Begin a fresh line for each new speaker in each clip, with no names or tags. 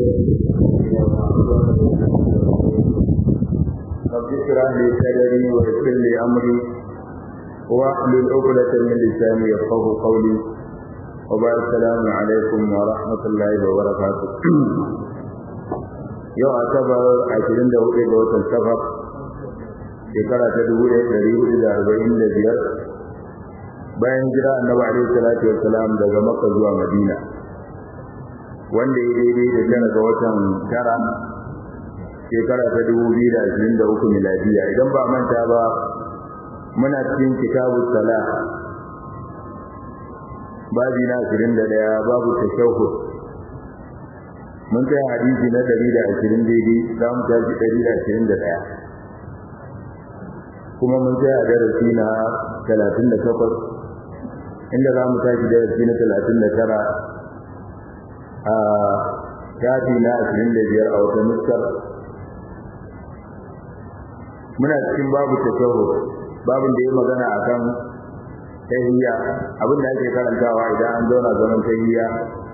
رب اشرح لي صدري ويسر لي امري واحلل عقدة من لساني يفقه قولي وبعد السلام عليكم ورحمة الله وبركاته yau asabar ashirin da hudu ga watan safar shekara ta dubu ɗaya ɗari hudu da arba'in da biyar bayan jira annabi alaihi salatu wassalam daga makka zuwa madina wanda ya daidai da tara ga watan tara shekara ta dubu biyu da ashirin da uku miladiya idan ba manta ba muna cikin kitabu sala babi na ashirin da ɗaya babu tashahhud mun kai hadisi na ɗari da ashirin daidai za mu tashi ɗari da ashirin da ɗaya kuma mun kai a darasi na talatin da takwas inda za mu tashi darasi na talatin da tara a shafi na ashirin da biyar a wata nuskar muna cikin babu tashahu babin da ya magana akan tahiyya abin da ake karantawa idan an zauna zaman tahiyya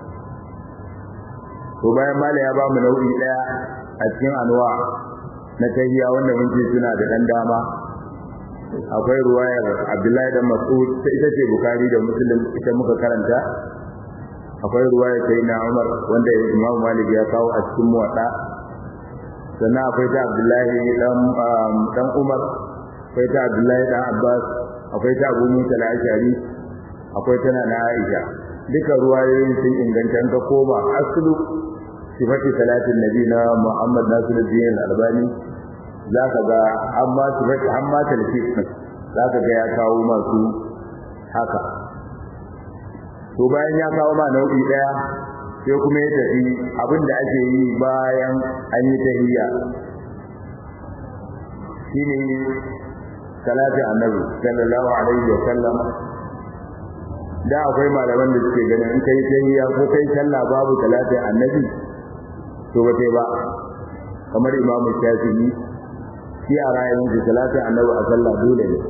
to bayan mala ya ba mu nau'i daya a cikin anwa na tahiyya wanda mun ce suna da dan dama akwai ruwayar Abdullahi da Mas'ud ta ita ce Bukhari da Muslim ita muka karanta akwai ruwayar Sayyidina Umar wanda Imam Malik ya kawo a cikin muwadda sannan akwai ta Abdullahi dan dan Umar akwai ta Abdullahi dan Abbas akwai ta Abu Musa al-Ashari akwai tana na Aisha duka ruwayoyin sun inganta ka koma aslu sifati salatin nabi na Muhammad Nasiruddin Albani zaka ga amma sifati amma talfis zaka ga ya kawo masu haka to bayan ya kawo ma nau'i daya sai kuma ya tafi abinda ake yi bayan an yi tahiyya shine salatin annabi sallallahu alaihi wa sallam da akwai malaman da suke ganin in kai tahiyya ko kai sallah babu salatin annabi to ba sai ba kamar imam shafi'i shi a ra'ayin shi salatin annabi a sallah dole ne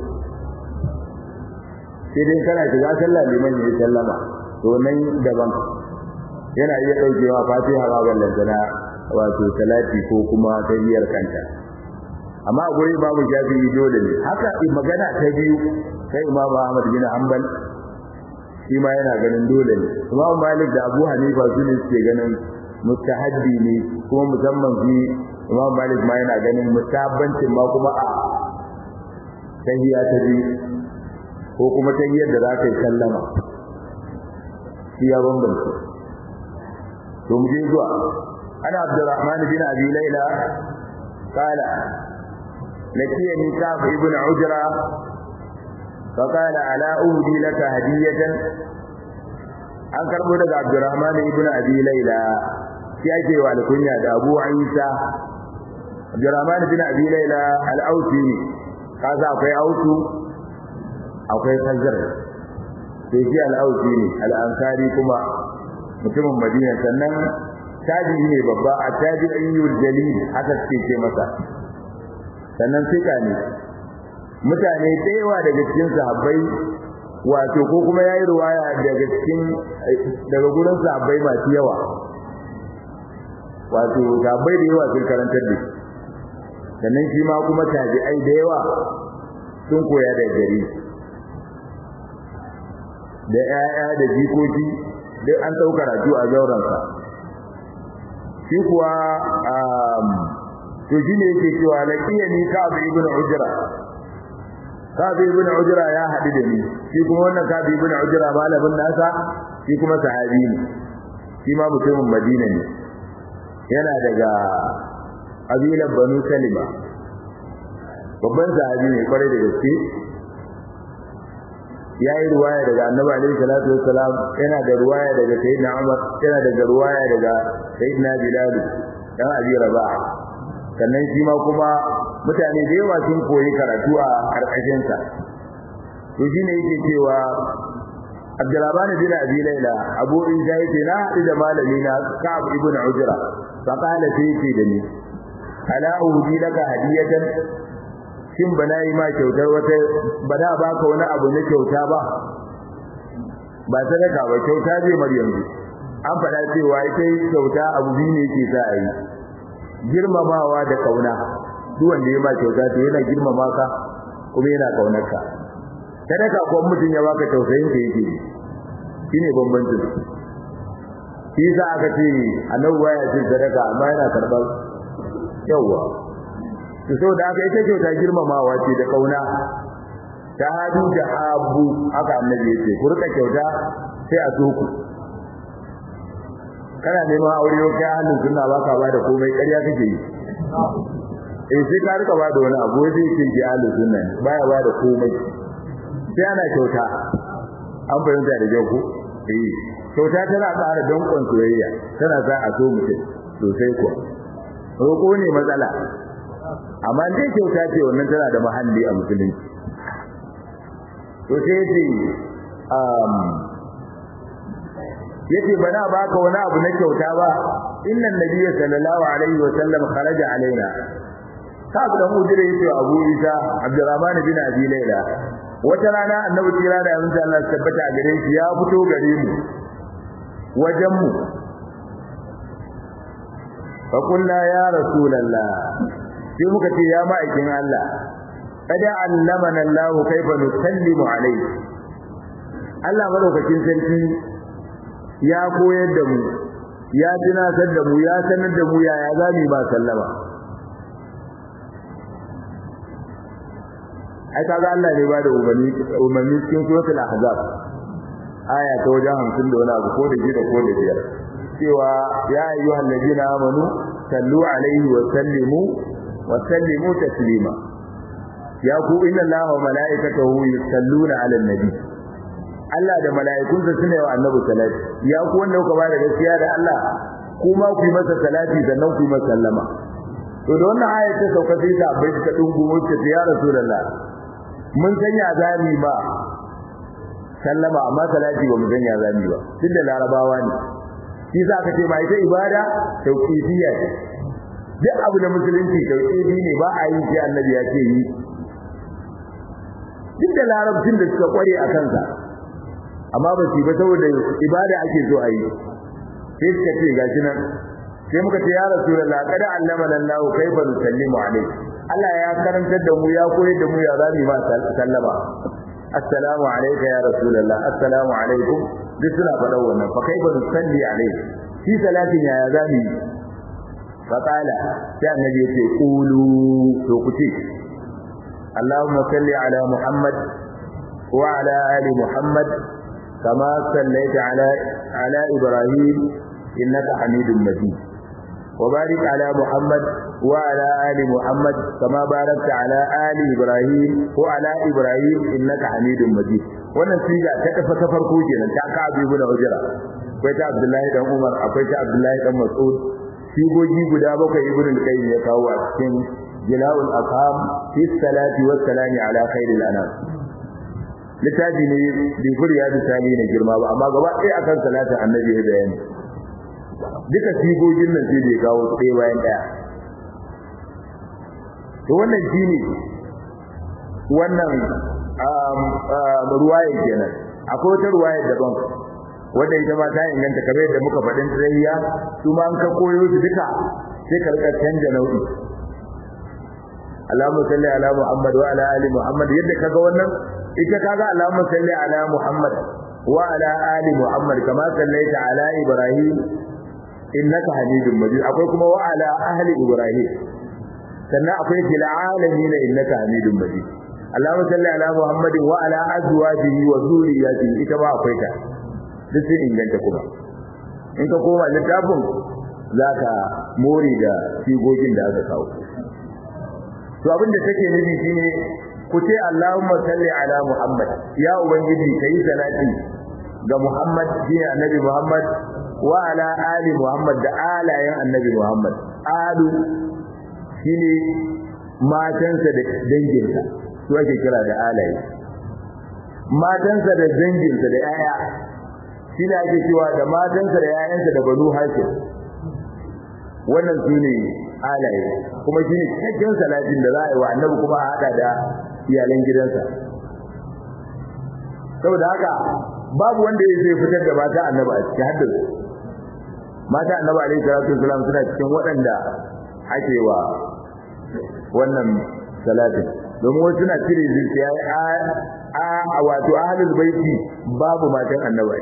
sai dai kana shiga sallah liman ya sallama to nan daban yana iya daukewa fatiha ba ballantana wato salati ko kuma tahiyyar kanta amma akwai babu shafi'i dole ne haka magana ta biyu kai imam ahmad bin hanbal shi ma yana ganin dole ne imam malik da abu hanifa su ne suke ganin mustahabbi ne kuma musamman shi imam malik ma yana ganin mustahabbancin ma kuma a tahiyya ta biyu ko kuma tahiyyar da za ka yi sallama shi ya bambanta to mu je zuwa ana abdurrahman bin abi laila qala لكيني كعب ابن عجرة فقال ألا أهدي لك هدية an karbo daga Abdurrahman ibn Abi Layla shi ake wa alkunya da Abu Isa Abdurrahman ibn Abi Layla al-Ausi ne kaza akwai Ausu akwai Khazar sai shi al-Ausi ne al-Ansari kuma mutumin Madina sannan tabi'i ne babba a tabi'iyyul jalil haka suke ce masa sannan sika ne mutane yawa daga cikin sahabbai wato ko kuma yayi ruwaya daga cikin daga gurin sahabbai masu yawa wato sahabbai da yawa sun karantar da sannan shi ma kuma tabi'ai da yawa sun koya da gari da 'ya'ya da jikoki duk an ɗauka karatu a zauransa shi kuwa to shine yake cewa laqiyani ka'ab ibn ujra ka'ab ibn ujra ya hadu da ni shi kuma wannan ka'ab ibn ujra malamin nasa shi kuma sahabi ne shi ma mutumin madina ne yana daga abilan banu salima babban sahabi ne kwarai da gaske ya yi ruwaya daga annabi alaihi salatu wassalam yana da ruwaya daga sayyidina umar yana daga ruwaya daga sayyidina bilal dan abi rabah sannan shi ma kuma mutane da yawa sun koyi karatu a karkashin sa to shine yake cewa Abdurrahman bin Abi Layla Abu Isa yake na haɗu da malami na Ka'ab ibn Ujra fa qala sai yake da ni ala uhdi laka hadiyatan shin bana yi ma kyautar wata bana baka wani abu na kyauta ba ba sadaka ba kyauta zai mar yanzu an faɗa cewa ita kyauta abu biyu ne ke sa a yi girmamawa da kauna duk wanda ya ba kyauta to yana girmama ka kuma yana kaunar ka sadaka ko mutum ya baka tausayin ka yake shine bambancin shi za aka ce annabi baya cin sadaka amma yana karɓar yawa to saboda haka ita kyauta girmamawa ce da kauna ta hadu da abu haka annabi yace ku rika kyauta sai a so ku kana neman aure ko kai hannun sunna baka ba da komai ƙarya kake yi eh sai ka rika ba da wani abu sai yake ji ahlus sunna baya ba da komai sai ana kyauta an fahimta da jau ko eh kyauta tana ƙara danƙon soyayya tana sa a so mutum sosai kuwa roƙo ne matsala amma dai kyauta ce wannan tana da mahalli a musulunci to sai yace um yace bana baka wani abu na kyauta ba innan nabiyyu sallallahu alaihi wa sallam kharaja alaina kabu da mujire yace Abu Isa Abdurrahman bin Abi Layla wata rana annabi kira da yanzu Allah tabbata a gare shi ya fito gare mu wajen mu fa kullu ya rasulullah sai muka ce ya ma'aikin Allah kada allamana Allah kaifa nusallimu alayhi Allah madaukakin sarki ya koyar da mu ya tunatar da mu ya sanar da mu yaya zamu ba sallama ai kaga Allah ne ba da umarni umarni cikin suratul ahzab aya ta wajen 50 da wani abu ko da gida ko da biyar cewa ya ayyuhal ladina amanu sallu alaihi wa sallimu wa sallimu taslima ya ku inna allaha wa malaikatahu yusalluna ala nabi Allah da mala'ikunsa sune wa annabi salati ya ku wanda kuka bada gaskiya da Allah kuma ku yi masa salati sannan ku yi masa sallama to da wannan ayat ta sauka sai ta bai ta dungu wacce ta ya rasulullah mun sanya zami ba sallama amma salati ba mu sanya zami ba duk da larabawa ne shi za ka ce ma ita ibada tauqifiyya ce duk abu da musulunci tauqifi ne ba a yi shi annabi ya ce yi duk da larabcin da suka kware a kansa amma ba su ba saboda ibada ake so a yi sai suka ce gashi nan sai muka ce ya rasulullah kada allamana Allah kaifa nusallimu alayhi Allah ya karantar da mu ya koyar da mu ya zami ma sallama assalamu alayka ya rasulullah assalamu alaikum duk suna faɗa wannan fa kaifa nusalli alayhi shi salatin ya zami fa qala sai annabi yace qulu to ku ce اللهم صل على محمد وعلى آل محمد كما صليت على على إبراهيم إنك حميد مجيد وبارك على محمد وعلى آل محمد كما باركت على آل إبراهيم وعلى إبراهيم إنك حميد مجيد wannan siga ta kafa ta farko kenan ta ka abi ibn ujra akwai ta abdullahi dan umar akwai ta abdullahi dan mas'ud sigogi guda bakwai ibn al-qayyim ya kawo a cikin jila'ul afham fi salati was salami ala khairil anam littafi ne bai kuri ya bi sami na girma ba amma gaba ɗaya akan salatin annabi ya bayani duka sigogin nan sai da ya kawo ɗaya bayan ɗaya to wannan shine wannan ruwayar kenan akwai wata ruwayar daban wanda ita ma ta inganta kamar yadda muka faɗin tsayayya su ma an ka koyo su duka sai ka rika canja nau'i Allahumma salli ala Muhammad wa ala ali Muhammad yadda kaga wannan ita kaga Allahumma salli ala Muhammad wa ala ali Muhammad kama sallaita ala Ibrahim innaka Hamidum Majid akwai kuma wa ala ahli Ibrahim sannan akwai fil alamin innaka Hamidum Majid Allahumma salli ala Muhammad wa ala azwajihi wa dhurriyyatihi ita ba akwai ta duk sun inganta kuma in ka koma littafin zaka more da sigogin da aka kawo to abin da take nufi shine ku ce Allahumma salli ala Muhammad ya ubangiji kai salati ga Muhammad shine annabi Muhammad wa ala ali Muhammad da alayen annabi Muhammad alu shine matansa da danginsa su ake kira da alaye matansa da danginsa da yaya shi ne ake cewa da matansa da yayansa da banu hashim wannan su ne alaye kuma shi ne cikakken salatin da za a yi wa annabi kuma a haɗa da iyalan gidansa saboda haka babu wanda ya zai fitar da mata annabi a cikin haddar mata annabi alaihi salatu wasalam suna cikin waɗanda ake wa wannan salatin domin wasu suna cire zuciya a wato ahlul baiti babu matan annabi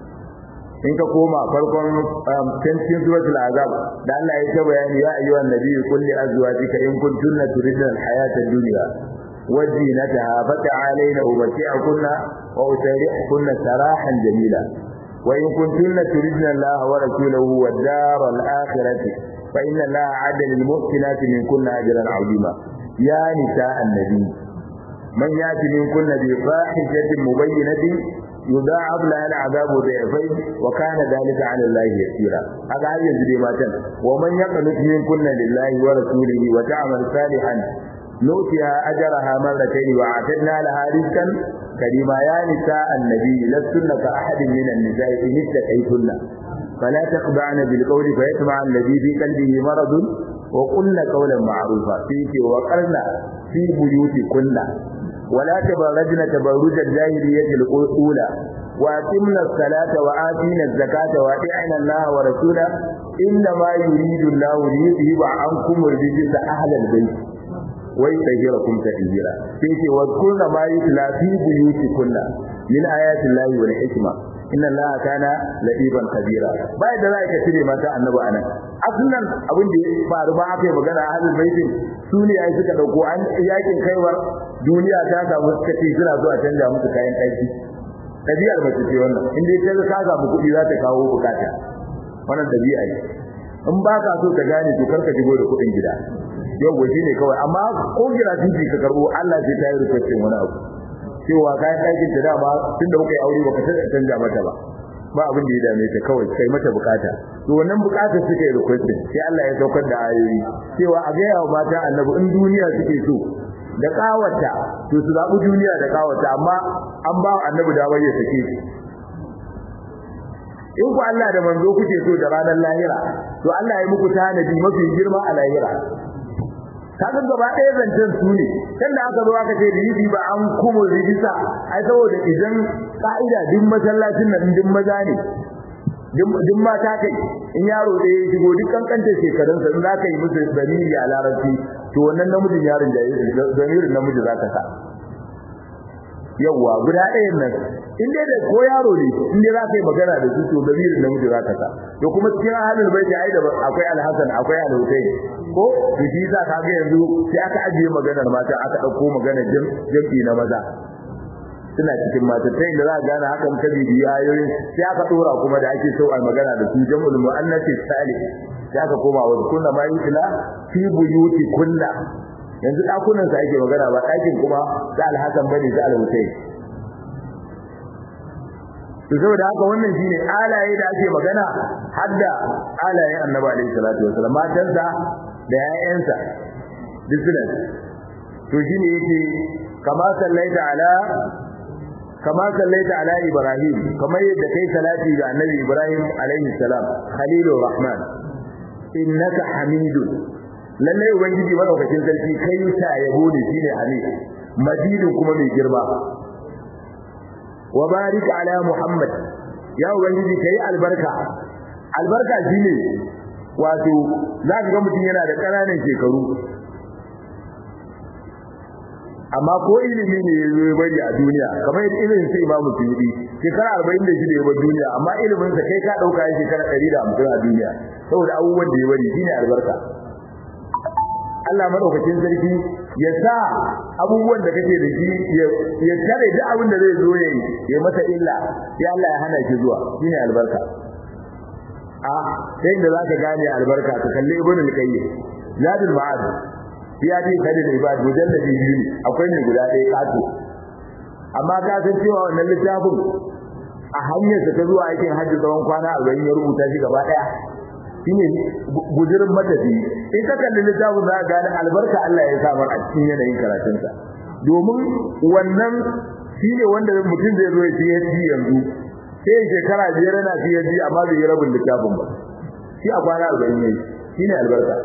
in ka koma farkon cikin suratul azab da Allah ya ce bayani ya ayyuhan nabiyyu qul li azwajika in kuntunna turidna al-hayata ad-dunya وزينتها فتعالين أمتعكن وأسرحكن سراحا جميلا وإن كنتن تردن الله ورسوله والدار الآخرة فإن الله عد للمحسنات منكن أجرا عظيما يا نساء النبي من يأتي منكن بفاحشة مبينة يضاعف لها العذاب ضعفين وكان ذلك على الله يسيرا هذا هي يجري ما ومن يقنط منكن لله ورسوله وتعمل صالحا نؤتها أجرها مرتين وأعتدنا لها رزقا كريما يا نساء النبي لستن كأحد من النساء إن اتقيتن فلا تخضعن بالقول فيطمع الذي في قلبه مرض وقلن قولا معروفا فيك وقرن في بيوتكن ولا تبرجن تبرج الجاهلية الأولى وأتمنا الصلاة وآتينا الزكاة وأطعنا الله ورسوله إنما يريد الله ليذهب عنكم الرجس أهل البيت wai tahirakum tahira sai ce wa kullu ma yutla fi buyutikunna min ayati llahi wal hikma inna allaha kana latiban khabira bai da zai ka cire mata annabi anan aslan abin da ya faru ba aka yi magana a halin baitin su ne ai suka dauko an yakin kaiwar duniya ta samu suka ce suna so a canja musu kayan aiki tabiyar mace ce wannan in dai ta ka samu kuɗi za ta kawo bukata wannan dabi'a ne in ba ka so ta gane to karka shigo da kuɗin gida yau waje ne kawai amma ko gira titi ka karbo Allah zai ta yi rikicin wani abu cewa kayan ɗakin ta dama tunda muka yi aure baka ta canja mata ba ba abin da ya dame ta kawai kai mata bukata to wannan bukatar suka yi requesting sai Allah ya saukar da ayoyi cewa a ga yawa mata annabi in duniya suke so da kawata to su zabi duniya da kawata amma an ba annabi damar ya sake shi in ku Allah da manzo kuke so da ranar lahira to Allah ya muku tanadi mafi girma a lahira kaga gaba ɗaya zancen su ne kan da aka zo aka ce ribi ba an kuma rijista ai saboda idan ka'ida duk masallacin nan duk maza ne duk mata kai in yaro ɗaya ya shigo duk kankanta shekarunsa in za ka yi musu zamiri a larabci to wannan namijin yaron da ya zamirin namiji za ka sa yawwa guda ɗayan nan in dai da ko yaro ne in dai za ka yi magana da su to zamirin namiji za ka sa to kuma cikin halin bai da ai da akwai alhassan akwai alhusaini ko to shi za ka ga yanzu sai aka ajiye maganar mata aka ɗauko maganar jam'i na maza suna cikin mata ta inda za a gane hakan ta bibiya ayoyin sai aka dora kuma da ake so a magana da su jam'ul mu'annati salih sai aka koma wa kunna ma yutla fi buyuti kunna yanzu dakunan sa ake magana ba dakin kuma da alhasan bane da alhusayn to saboda haka wannan shine alaye da ake magana hadda alayen annabi alaihi salatu wasallam matansa da yayansa duk suna to shine yake kama sallaita ala kama sallaita ala ibrahim kamar yadda kai salati ga annabi ibrahim alaihi salam khalilur rahman innaka hamidun lalle ubangiji madaukakin sarki kai ta yabo ne shine hamid majidun kuma mai girma wa barik ala muhammad ya ubangiji kai albarka albarka shine wato zaka ga mutum yana da ƙananan shekaru amma ko ilimi ne ya zo ya bari a duniya kamar yadda ilimin sai imamu suyudi shekara arba'in da shida ya bar duniya amma ilimin sa kai ka ɗauka ya shekara ɗari da hamsin a duniya saboda abubuwan da ya bari shine albarka Allah madaukakin sarki ya sa abubuwan da kake da shi ya tare duk abin da zai zo ya yi ya masa illa ya Allah ya hana shi zuwa shine albarka a sai da zaka gane albarka ka kalli ibnu al-qayyim zadul ma'ad ya ce kada da ibad mujalladi biyu ne akwai ne guda ɗaya kato amma ka san cewa wannan littafin a hanyar ta zuwa aikin hajji tsawon kwana 40 ya rubuta shi gaba ɗaya shine gujirin matafi in ka kalli littafin za ka gane albarka Allah ya samar a cikin yanayin karatunsa domin wannan shine wanda mutum zai zo ya ci yanzu sai shekara biyar yana PhD amma bai yi rabin littafin ba shi a kwana 40 ne shine albarka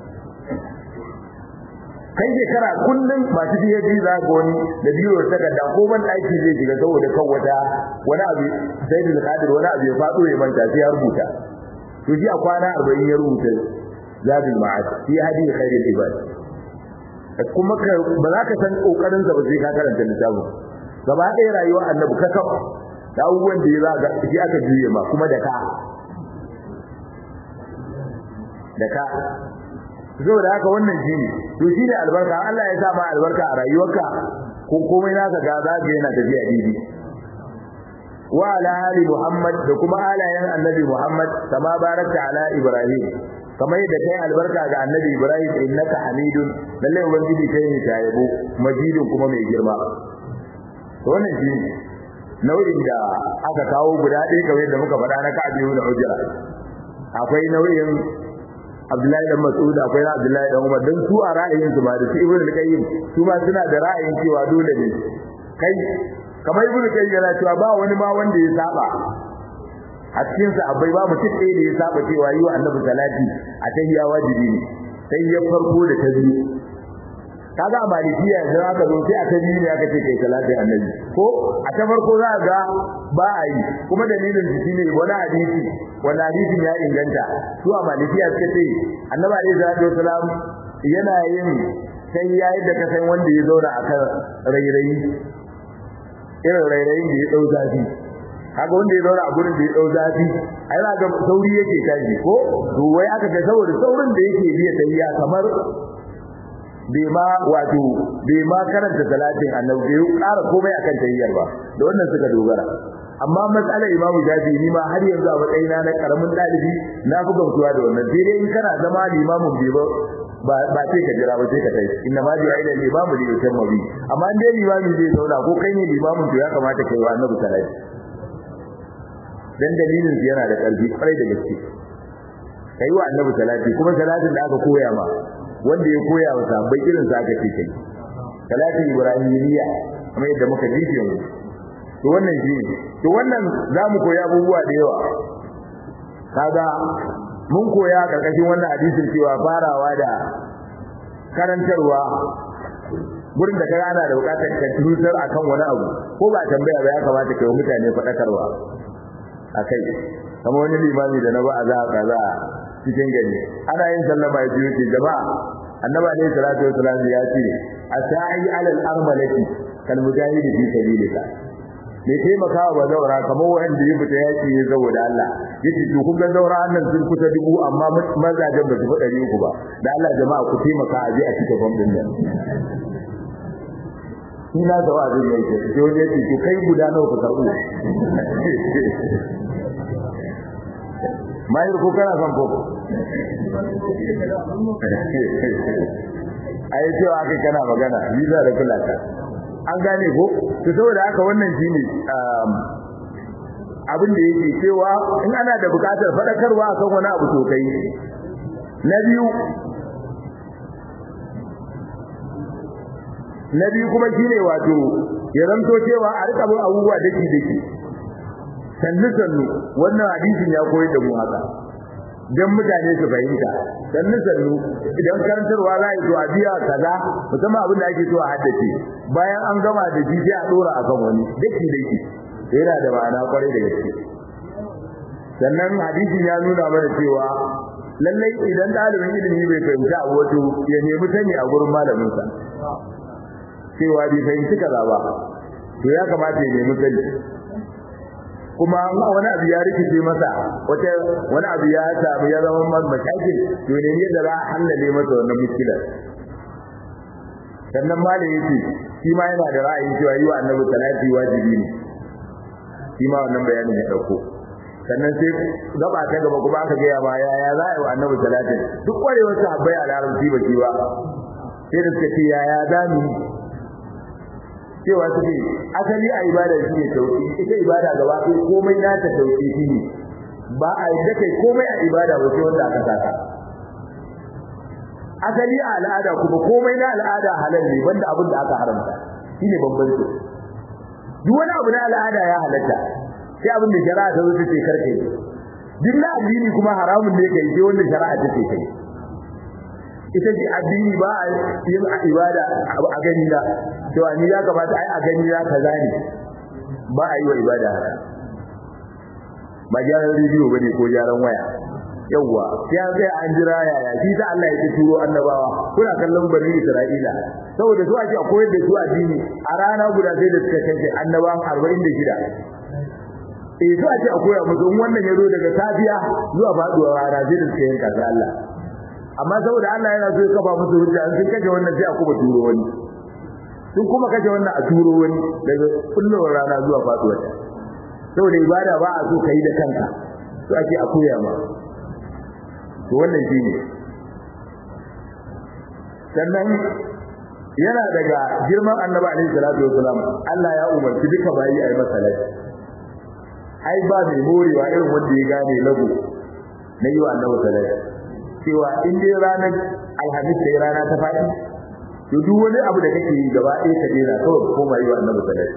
kai shekara kullum masu PhD za ga wani da biyo ta takarda ko ban aiki zai shiga saboda kan wata wani abu sai da kadir wani abu ya fado ya manta sai ya rubuta to ji a kwana 40 ya rubuta zabil ma'ad fi hadi khairul ibad kuma ka ba za ka san kokarin sa ba sai ka karanta littafin gaba ɗaya rayuwar annabi ka kafa da abubuwan da ya zaga shi aka juye ma kuma da ka da ka saboda haka wannan shine to shine albarka Allah ya sa ma albarka a rayuwarka ko komai naka ga zaga yana tafiya daidai wa ala ali muhammad da kuma alayen annabi muhammad kama barakta ala ibrahim kamar yadda kai albarka ga annabi ibrahim innaka hamidun lalle ubangiji kai ne ta yabo majidun kuma mai girma to wannan shi nau'in da aka kawo guda ɗaya kamar yadda muka faɗa na ka'abi da hujra akwai nau'in Abdullahi dan Mas'ud akwai na Abdullahi dan Umar dan su a ra'ayin su ba da su Ibn al-Qayyim su ma suna da ra'ayin cewa dole ne kai kamar Ibn al-Qayyim yana cewa ba wani ma wanda ya saba a cikin sa abai ba mutum ɗaya da ya saba cewa yi wa Annabi salati a tahiyya wajibi ne sai ya farko da ta biyu kaga a malikiya yanzu aka zo sai a ta biyu ne aka ce kai salatin annabi ko a ta farko za ga ba a yi kuma dalilin shi shine wani hadisi wani hadisin ya inganta su a malikiya suka ce annabi alaihi salatu wasalam yana yin sai ya yi da kasan wanda ya zauna akan rairayi irin rairayin da ya dau zafi kaga wanda ya zauna a gurin da ya dau zafi ai za ga sauri yake tashi ko to wai aka ga saboda saurin da yake biya tayya kamar bai ma wato bai ma karanta salatin annabi bai ƙara komai akan tayyar ba da wannan suka dogara amma matsalar imamu jafi ni ma har yanzu a matsayina na karamin dalibi na fi gamsuwa da wannan sai dai in kana zama limamin bai ba ba sai ka jira ba sai ka tai inna ma bi aida limamu da yake mabi amma in dai limami zai zauna ko kai ne limamin to ya kamata kai wa annabi salati dan dalilin yana da ƙarfi kwarai da gaske kai wa annabi salati kuma salatin da aka koya ma wanda ya koya wa sahabbai irin sa aka ce kai salatin ibrahimiyya kamar yadda muka ji yanzu to wannan shi ne to wannan zamu koyi abubuwa da yawa kaga mun koya karkashin wannan hadisin cewa farawa da karantarwa gurin da kaga ana da bukatar ka tutar akan wani abu ko ba tambaya ba ya kamata kai wa mutane fadakarwa akai kamar wani limami da na ba a za a kaza cikin gari ana yin sallama ya biyo ce jama'a annabi alayhi salatu wasalam ya ce asai alal armalati kal mujahidi fi sabilillah me taimakawa ba zaura kamar wanda ya fita yaki ya zawo da Allah yace to kun ga zaura annan sun kusa dubu amma mazajen ba su fi ɗari uku ba da Allah jama'a ku taimaka a je a cika bom din nan ina da wa zai yake to ne ce to kai guda nawa ka karbu mai ko kana son ko ai cewa kai kana magana visa da kullata an gane ko to saboda haka wannan shine abin da yake cewa in ana da bukatar fadakarwa akan wani abu to kai na biyu na biyu kuma shine wato ya zanto cewa a rika bin abubuwa dake dake sannu sannu wannan hadisin ya koyar da mu haka dan mutane su fahimta sannu sannu idan karantarwa za a yi to a biya kaza musamman abin da ake so a haddace bayan an gama da shi sai a dora akan wani daki daki yana da ma'ana kwarai da gaske sannan hadisin ya nuna mana cewa lallai idan ɗalibin ilimi bai fahimci abu wato ya nemi sani a gurin malaminsa cewa bai fahimci kaza ba to ya kamata ya nemi sani kuma wani abu ya rikice masa wata wani abu ya samu ya zama masa mashakil to ne yadda za a hallale masa wannan muskilar sannan malam yace shi ma yana da ra'ayin cewa yi wa annabi salati wajibi ne shi ma wannan bayanin ya dauko sannan sai gaba ta gaba kuma aka gaya ma yaya za a yi wa annabi salatin duk kwarewar sahabbai a larabci ba shi ba sai da suka ce yaya za mu cewa suke asali a ibada shi ne tauki ita ibada gaba ɗaya komai na ta tauki shi ne ba a yadda kai komai a ibada ba sai wanda aka saka asali a al'ada kuma komai na al'ada halal ne banda abin da aka haramta shine bambanci duk wani abu na al'ada ya halatta sai abin da shari'a ta zo ta ce karkai duk na addini kuma haramun ne kai sai wanda shari'a ta ce kai ita ce addini ba a yin ibada a gani na cewa ni ya kamata ai a gani na kaza ne ba a yi wa ibada haka ba gyaran rediyo bane ko gyaran waya yawwa sai an sai an jira yaya shi ta Allah ya turo annabawa kuna kallon bani Isra'ila saboda su ake koyar da su addini a rana guda sai da suka kashe annabawan 46 eh su ake koya musu in wannan ya zo daga safiya zuwa faduwa rana sai da suka yanka sai Allah amma saboda Allah yana so ya kafa musu hujja an sun kashe wannan sai a kuma turo wani sun kuma kashe wannan a turo wani daga kullowar rana zuwa faduwa saboda ibada ba a so kai da kanka su ake a koya ma to wannan shine sannan yana daga girman annabi alaihi salatu wasalam Allah ya umarci duka bayi ayi masa laifi ai ba mai morewa irin wanda ya gane lagu na yi wa annabi salati cewa in dai ranar alhamis sai rana ta faɗi to duk wani abu da kake yi gaba ɗaya ka daina kawai koma yi wa annabi salati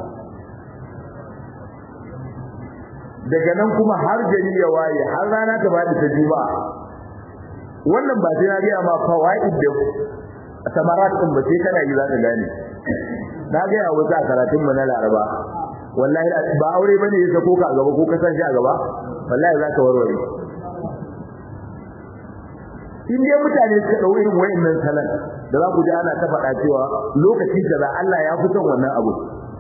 daga nan kuma har gari ya waye har rana ta faɗi ta juma'a wannan ba sai na gaya ma fawaid da samarat din ba sai kana yi za ka gane na gaya wasu a karatun mu na laraba wallahi ba aure bane ya sako ka a gaba ko ka san shi a gaba wallahi za ka warware in dai mutane suka dau irin wayannan salan da za ku ji ana ta faɗa cewa lokaci kaza Allah ya fi son wannan abu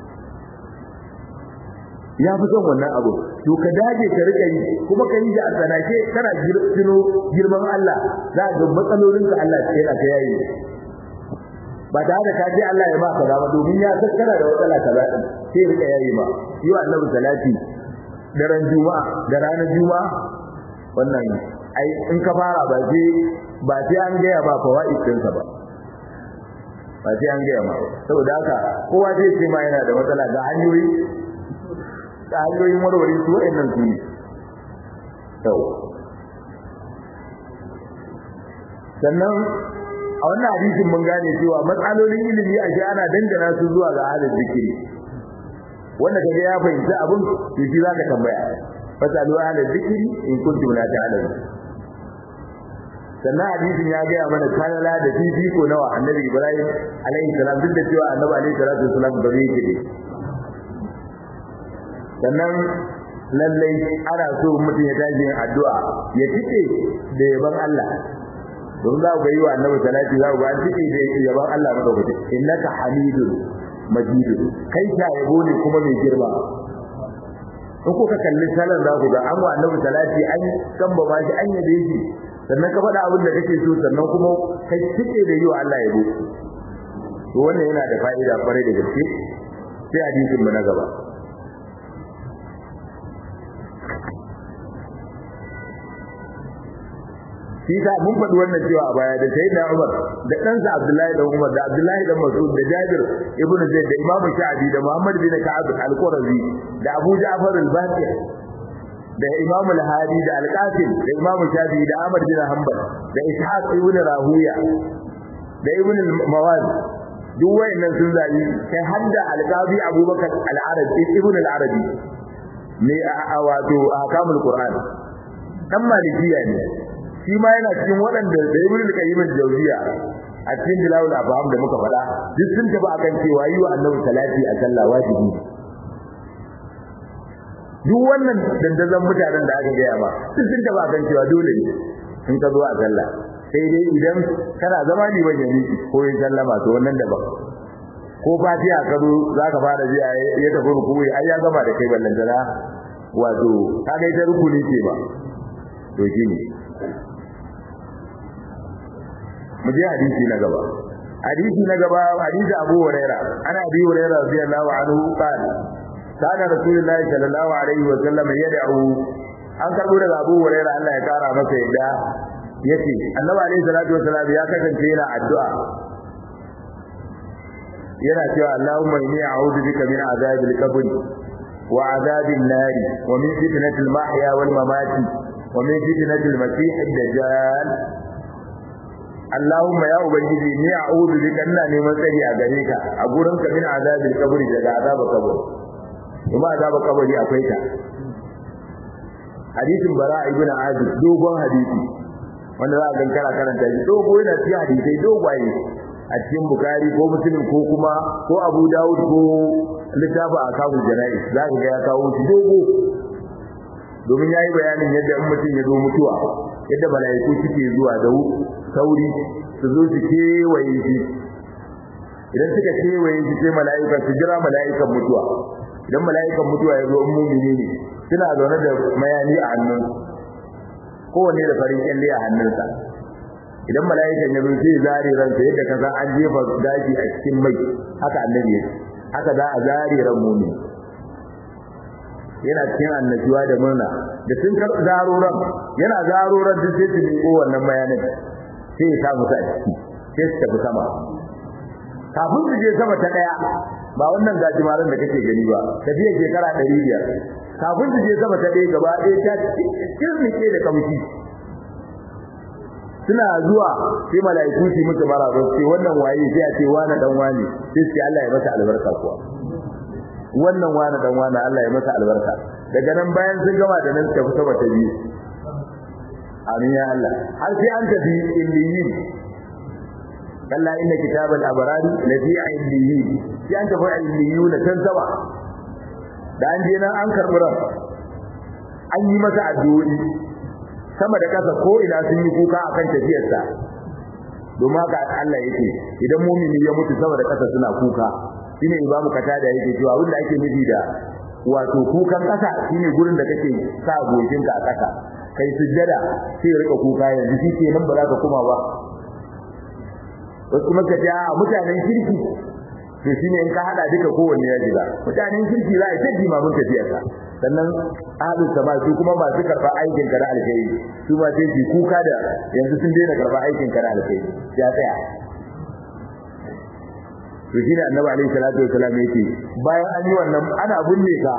ya fi son wannan abu to ka dage ka rika yi kuma ka yi da asanake kana girfino girman Allah za ga matsalolin ka Allah sai ka yayi ba da da ka ce Allah ya ba ka dama domin ya san kana da matsala kaza din sai rika yayi ba yi wa annabi salati daren juma'a da ranar juma'a wannan ai in ka fara ba sai ba sai an gaya ba fawaid ɗinsa ba ba sai an gaya ma saboda haka kowa zai ce ma yana da matsala ga hanyoyi da hanyoyin warware su wa'annan su ne yau sannan a wannan hadisin mun gane cewa matsalolin ilimi a ana dangana su zuwa ga halin zikiri wanda kaga ya fahimci abin to shi zaka tambaya fasalu halin zikiri in kuntum la ta'lamun sannan hadisin ya gaya mana kalala da fifiko nawa annabi ibrahim alaihi salam duk da cewa annabi alaihi salatu wasalam ba zai kide sannan lallai ana so mutum ya tashi yin addu'a ya tike da yaban Allah don za ku yi wa annabi salati za ku ga an tike da yaban Allah madaukaki innaka hamidun majidun kai ta yabo ne kuma mai girma in kuka kalli salan za ku ga an wa annabi salati an kamba ba shi an yabe shi sannan ka faɗa abin da kake so sannan kuma kai tike da yi wa Allah yabo to wannan yana da fa'ida kwarai da gaske sai hadisin mu na gaba shi ta mun faɗi wannan cewa a baya da sai da Umar da ɗansa Abdullahi da Umar da Abdullahi da Mas'ud da Jabir ibn Zaid da Imam Sha'bi da Muhammad bin Ka'ab al-Qurazi da Abu Ja'far al-Baqir da Imam al-Hadi da Al-Qasim da Imam Shafi da Ahmad bin Hanbal da Ishaq ibn Rahuya da Ibn al-Mawaz duk wayannan sun zabi kai hadda al-Qadi Abubakar al-Arabi ibn al-Arabi ne a wato ahkamul Qur'an dan malikiya ne shi ma yana cikin waɗanda da ibn al-qayyim al-jawziya a cikin dilawul afham da muka faɗa duk sun tafi akan cewa yi wa annabi salati a sallah wajibi duk wannan dandazon mutanen da aka gaya ba duk sun tafi akan cewa dole ne in ka zo a sallah sai dai idan kana zama ne ban yani ko yin sallama to wannan daban ko fatiha ka zo za ka fara ji ya tafi rukuwi ai ya gama da kai ballantana wato kaga ita rukuni ce ba to shine mu je hadisi na gaba hadisi na gaba hadisi Abu Huraira ana Abi Huraira radiyallahu anhu qala kana Rasulullahi sallallahu alaihi wa sallam yad'u an karbo daga Abu Huraira Allah ya kara masa yadda yace Annabi alaihi salatu wasallam ya kasance yana addu'a yana cewa Allahumma inni a'udhu bika min azabil qabr wa azabil nar wa min fitnatil mahya wal mamati wa min fitnatil masih ad-dajjal Allahumma ya ubangiji ni a'udhu bika ina neman tsari a gare ka a gurin ka min azabil qabri daga azabar kabari kuma azabar kabari akwai ta hadisin bara ibn azib dogon hadisi wanda za a ga kana karanta shi dogo yana cikin hadisai dogwaye a cikin bukari ko muslim ko kuma ko abu dawud ko littafin akabul jana'i za ka ga ya kawo shi dogo domin yayi bayanin yadda in mutum ya zo mutuwa yadda mala'iku suke zuwa da sauri su zo su kewaye shi idan suka kewaye shi sai mala'ika su jira mala'ikan mutuwa idan mala'ikan mutuwa ya zo in mumini ne suna zaune da mayani a hannun kowanne da farin kyalle a hannunsa idan mala'ikan ya zo sai zare ransa yadda kaza an jefa gashi a cikin mai haka annabi ya haka za a zare ran mumini yana cikin annashuwa da murna da sun kar zaro ran yana zaro ran duk sai su miƙo wannan bayanin sai ya samu sa a ciki sai su tafi sama kafin su je sama ta daya ba wannan gajimaran da kake gani ba tafiya shekara 500 kafin su je sama ta daya gaba ɗaya ta kirmike da kamshi suna zuwa sai mala'iku su musu maraba sai wannan waye sai a ce wani dan wani sai sai Allah ya masa albarka kuwa wannan wani dan wani Allah ya masa albarka daga nan bayan sun gama da nan tafi sama ta biyu amin ya Allah har sai an tafi illiyin kalla inna kitabal abrari lafi illiyin sai an tafi illiyun can sama da an je nan an karbi ran an yi masa addu'o'i sama da kasa ko ina sun yi kuka akan tafiyarsa domin haka Allah yake idan mumini ya mutu sama da kasa suna kuka shine imamu kata da yake cewa wanda ake nufi da wato kukan kasa shine gurin da kake sa goshinka a kasa kai sujjada sai ya rika kuka yanzu shi ke nan ba za ka kuma ba wasu kuma ka a mutanen kirki to shine in ka hada duka kowanne ya jira mutanen kirki za a ta jima mun tafiyarsa sannan ahlus sama su kuma masu karba aikin ka na alkhairi su ma sai su kuka da yanzu sun daina karba aikin ka na alkhairi ya tsaya to shine annabi alaihi salatu wasallam yake bayan an yi wannan ana binne ka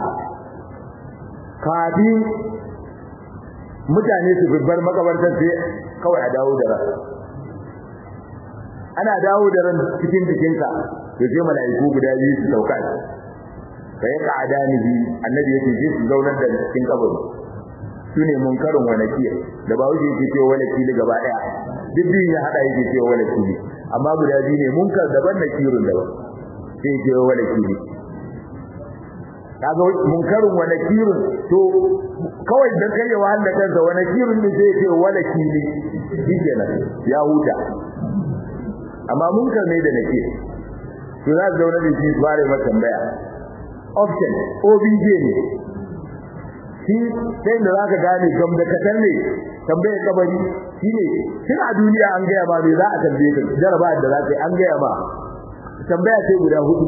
kafin mutane su bar makabartar sai kawai a dawo da ran ana dawo da ran cikin jikinka to sai mala'iku guda biyu su sauka fa ya qa'adani bi annabi yake ji su zaunar da cikin kabari sune munkarin wa nakir da ba wuce yake cewa wala kili gaba daya duk biyun ya hada yake cewa wala kili amma guda biyu ne munkar daban nakirun daban sai yake wala kili kaga munkarin wa nakirun to kawai dan kai ya wahala kansa wa nakirun ne sai yake wala kili shikenan ya huta amma munkar ne da nakir to za su zauna da shi su fara masa tambaya option obj ne shi sai da zaka gane gam da katar ne tambayar kabari shine tun a duniya an gaya ma me za a tambaye ka jaraba da za ka yi an gaya ma tambaya sai guda hudu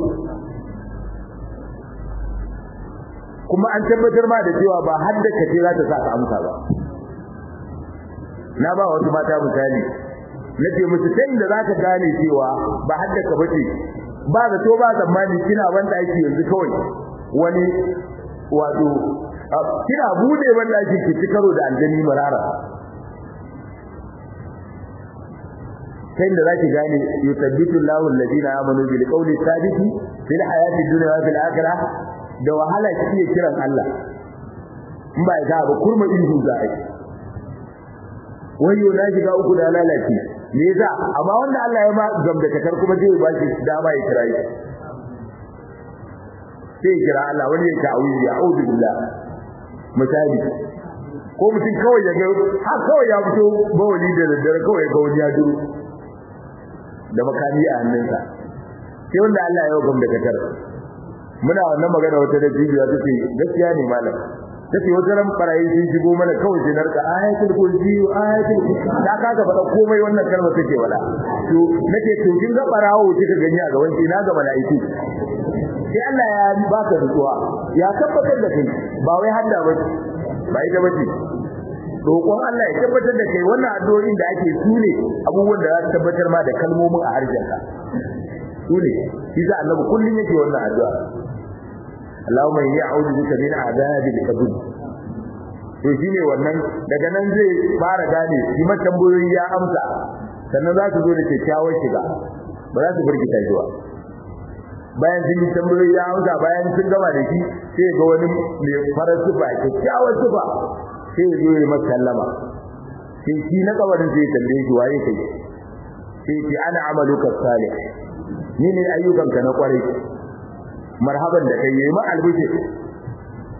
kuma an tabbatar ma da cewa ba har da kace za ta sa ka amsa ba na ba wasu mata misali nace musu sai da zaka gane cewa ba har da ka bace ba da to ba zamani kina wanda ake yanzu kawai wani wato kina bude wanda ake ki ci karo da aljani marara sai da zaki gane yusabbitu Allahu alladhina amanu bil qawli thabiti fil hayati dunya wa fil akhirah da wahala kike kiran Allah in ba ga ba kurma ihu za a yi wayo na shiga uku da lalace me yasa amma wanda Allah ya ma gamdakatar kuma zai ba shi dama ya kira shi sai kira Allah wani ya ta'awizi a'udhu billah misali ko mutum kawai ya ga har kawai ya fito bawali da daddare kawai ya ga wani ya duro da makami a hannunsa sai wanda Allah ya gamdakatar muna wannan magana wata da jibiya take gaskiya ne malam take wata ran barayi sun shigo mana kawai sai narka ayatul kursi ayatul da kaga faɗa komai wannan kalmar take wala to nake to kin ga barawo kika gani a gaban na ga malaiku sai Allah ya baka nutsuwa ya tabbatar da kai ba wai hadda ba ba ita bace roƙon Allah ya tabbatar da kai wannan addu'o'in da ake sune abubuwan da za su tabbatar ma da kalmomin a harshenka sune shi za annabi kullun yake wannan addu'a Allahumma inni a'udhu bika min adhabil qabr to shine wannan daga nan zai fara gane shi ma tambayoyi ya amsa sannan za su zo da kyakkyawar shiga ba za su burgita shi ba bayan sun yi tambayoyi ya amsa bayan sun gama da shi sai ga wani mai farar sufa kyakkyawar sufa sai ya zo ya masa sallama sai shi na kabarin sai ya tambaye shi waye kai sai ce ana amaluka salih ni ne ayyukanka na kwarai marhaban da kai yayi ma albushi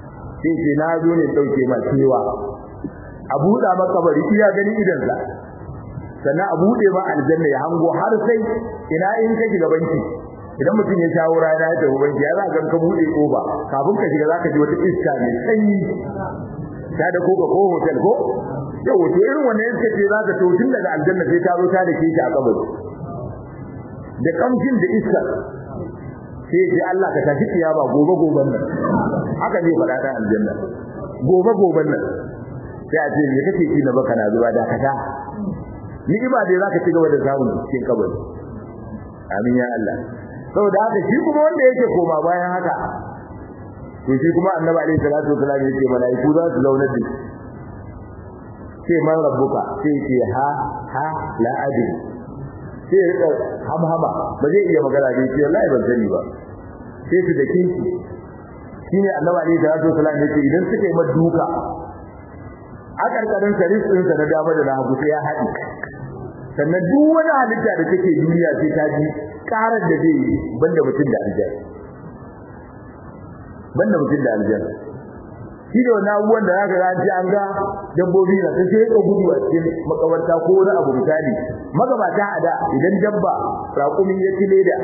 sai ce na zo ne dauke ma cewa a buɗa maka bari iya gani idan sa sannan a buɗe ma aljanna ya hango har sai ina in ka shiga banki idan mutum ya shawo rana ya tafi banki ya za ka ka buɗe koba kafin ka shiga za ka ji wata iska mai sanyi ta da koka ko hotel ko yau to irin wannan iska ce za ka to tun daga aljanna sai ta zo ta da ke shi a kabari da kamshin da iska sai ce Allah ka tashi kiyama gobe goben nan haka ne faɗa ta aljanna gobe goben nan sai a ce me kake ki na baka na zuba da kata ni'ima dai zaka ci gaba da samun cikin kabari amin ya Allah saboda haka shi kuma wanda yake koma bayan haka to shi kuma annabi alaihi salatu wasallam yake malaiku za su zauna da sai man rabbuka sai ce ha ha la adri sai ya rika hamhama ba zai iya magana da shi wallahi ban sani ba sai su da kinki shine annabi alaihi salatu wasallam yake idan suka yi maduka a karkarin saris din sa na dama da na hagu sai ya haɗi sannan duk wani halitta da take duniya sai ta ji karar da zai yi banda mutum da aljanna banda mutum da aljanna shi da wani abubuwan da zaka ga ji an ga dabbobi na sai ka gudu a cikin makabarta ko wani abu misali magabata a da idan dabba raƙumi ya ci leda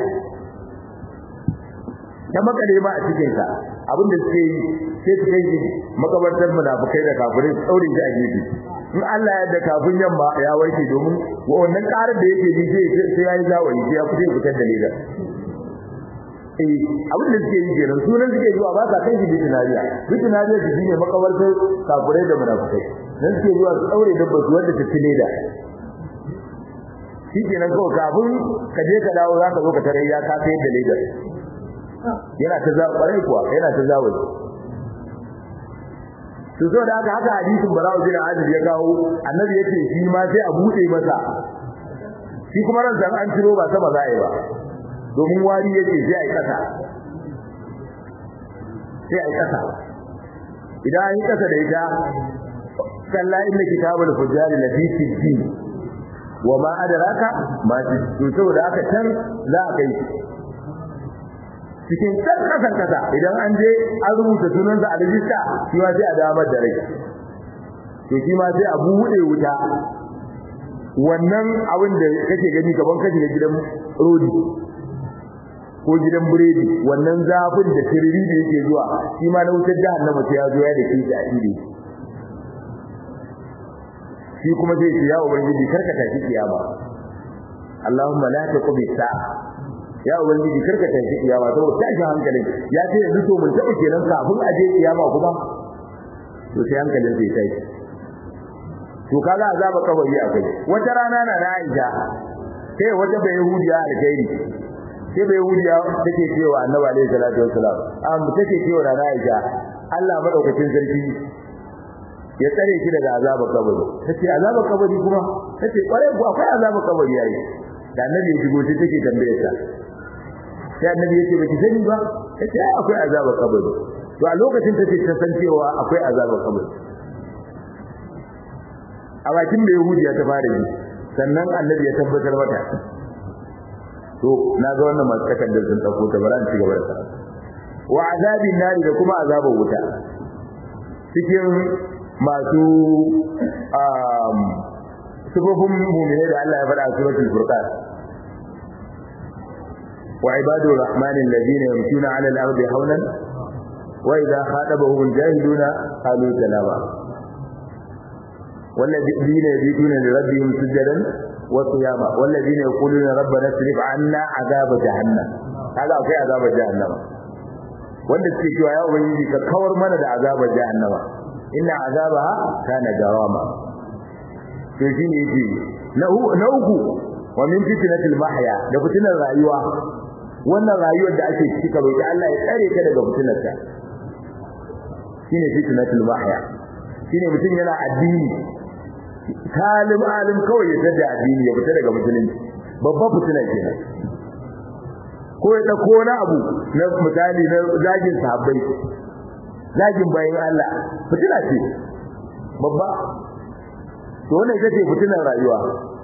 ta makale ma a cikin sa abin da suke yi sai su kai makabartar munafikai da kafirai tsaurin shi a gefe in Allah ya da kafin yamma ya warke domin wannan karar da yake ji sai yayi zawayi sai ya fita fitar da leda eh abin da suke yi kenan sunan suke zuwa ba sa kai shi bitinariya bitinariya su shine makabartar kafirai da munafikai dan suke zuwa su daure dabba su wanda ta tile da shikenan ko kafin ka je ka dawo zaka zo ka tare ya ka sayar da ledar yana ta za kwarai kuwa yana ta zawayi to so da haka haka hadisin bara'u bin azib ya kawo annabi yace shi ma sai a bude masa shi kuma ran san an ciro ba sama za'i ba domin wari yake sai ai kasa sai ai kasa idan an yi kasa da ita kalla inna kitabul fujjar lafi sijjin wa ma adraka ma to saboda haka can za a kai cikin kan kasan kasa idan an je an rubuta sunansa a rijista shi ma sai a damar da rai to shi ma sai a buɗe wuta wannan abin da kake gani gaban kashi da gidan rodi ko gidan biredi wannan zafin da tiriri da yake zuwa shi ma na wutar jahannama sai ya zo ya da kishi a ire shi kuma zai ce ya ubangiji karka tashi kiyama Allahumma la taqbi sa'a ya ubangiji karka tashi kiyama saboda tashin hankalin ya ce yanzu to mun taɓa kenan kafin a je kiyama kuma to sai hankalin sai tashi to kaga azaba kabari akai wata rana na na Aisha sai wata bai yahudiya alkhairi sai bai yahudiya take cewa annabi alaihi salatu wassalam am take cewa na Aisha Allah madaukakin sarki ya tsare ki daga azaba kabari tace azaba kabari kuma tace kware ku akwai azaba kabari yayi da annabi ya shigo sai take tambaye ta sai annabi ya ce baki sani ba tace akwai azaba kabari to a lokacin tace ta san cewa akwai azaba kabari a bakin da yahudiya ta fara yi sannan annabi ya tabbatar mata to na ga wannan masu takardar sun dauko ta bara ci gaba da sa wa azabin nari da kuma azabar wuta cikin masu um sifofin mu'mini da Allah ya faɗa a suratul furqan wa ibadur rahmanil ladina yamshuna 'ala al-ardi hawlan wa idha khatabahum al-jahiluna qalu salama والذين يبيتون لربهم سجدا وقياما والذين يقولون ربنا اصرف عنا عذاب جهنم هذا في عذاب جهنم wanda suke cewa ya ubangiji ka kawar mana da azabar jahannama inna azabaha kana garama to shine yake na uku wa min fitnatil mahya da fitnar rayuwa wannan rayuwar da ake ciki karo ta Allah ya tsare ka daga fitnarta shine fitnatul mahya shine mutum yana addini talim alim kawai ya tada addini ya fita daga musulunci babban fitina kenan ko ya dauko wani abu na misali na zagin sahabbai zagin bayan Allah fitina ce babba to wannan ita ce fitinar rayuwa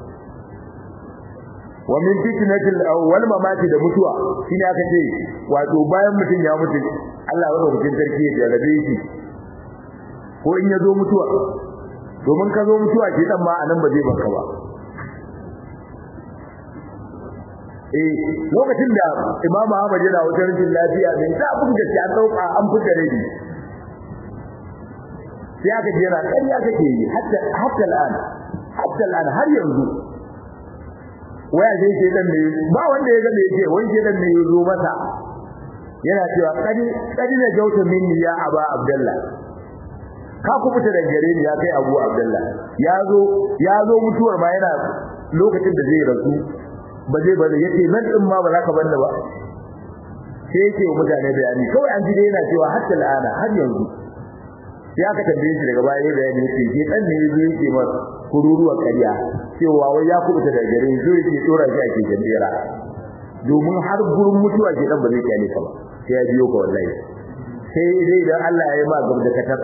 wa min fitnatil awwal mamati da mutuwa shine aka ce wato bayan mutum ya mutu Allah ya rubuta sarki ya jarabe shi ko in ya zo mutuwa domin ka zo mutuwa ke dan ma anan ba zai baka ba eh lokacin da imamu Ahmad yana wajen rashin lafiya ne da abin da an dauka an fita rabi sai aka ji yana ƙarya kake yi hatta hatta al'an hatta al'an har yanzu waya sai ke dan ne ba wanda ya ga me yake wani ke dan ne ya zo masa yana cewa kadi kadi na jauta minni ya aba abdullah ka ku fita da gare ni ya kai abu abdullah ya zo ya zo mutuwar ma yana lokacin da zai rasu ba zai bari yace nan din ma ba za ka banna ba sai yake wa mutane bayani kawai an ji dai yana cewa hatta al'ana har yanzu sai aka tambaye shi daga baya bayani yake ke dan ne yazo yake ma kururuwa kariya cewa wai ya kubuta da gare zo yake tsora shi ake jambera domin har gurin mutuwa ke dan ba zai kyale ka ba sai ya biyo ka wallahi sai dai dan Allah ya yi ma gaba da katar